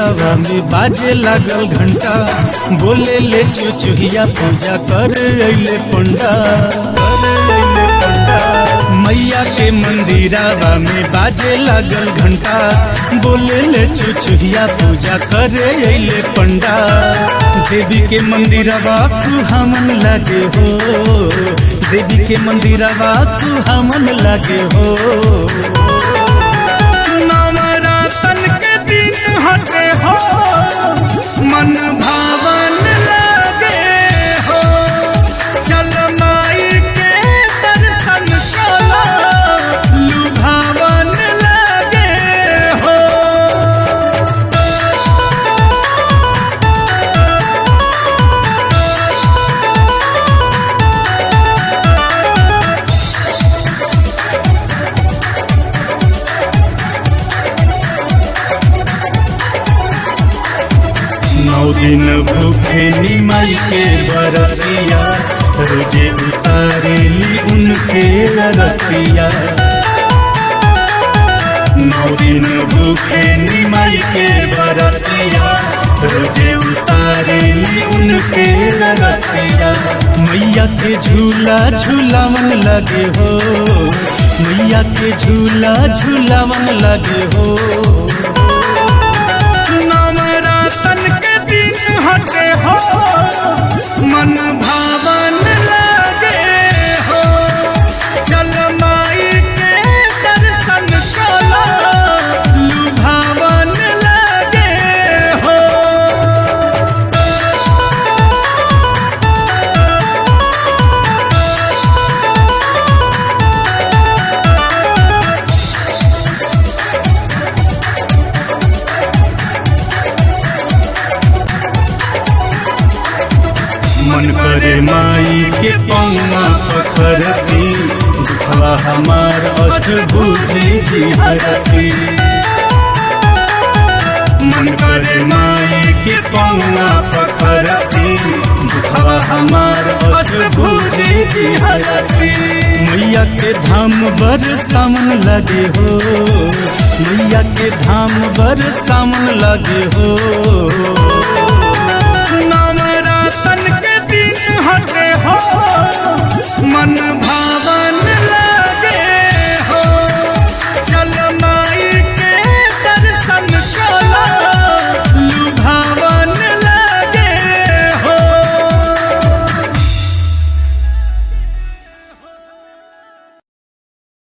मंदिरावा में बाजे लागल घंटा बोले ले चुचुहिया पूजा कर अइले पंडा कर अइले पंडा मैया के मंदिरावा में बाजे लागल घंटा बोले ले चुचुहिया पूजा कर अइले पंडा देवी के मंदिरवा सुहामन लागे हो देवी के मंदिरवा सुहामन लागे हो नवरातन के दिन हटे हो मन भावन लागे हो चल माई के दर्शन कला लुभावन लागे हो नौ दिन भूखे निमल के बरतिया रोजे उतारेली उनके रतिया नौ दिन भूखे निमल के बरतिया रोजे उतारेली उनके रतिया मैया के झूला झूलावन लगे हो मैया के झूला झूलावन लगे हो नवरातन के दिन हटे हो मन भावन लागे हो चल माई के दर्शन कला लुभावन लागे हो मन करे माई के पौना पखरती दुखवा हमार अष्टभुजी जी हरती मन करे माई के पौना पखरती दुखवा हमार अष्टभुजी जी हरती मैया के धाम बर सामन लगे हो मैया के धाम बर सामन लगे हो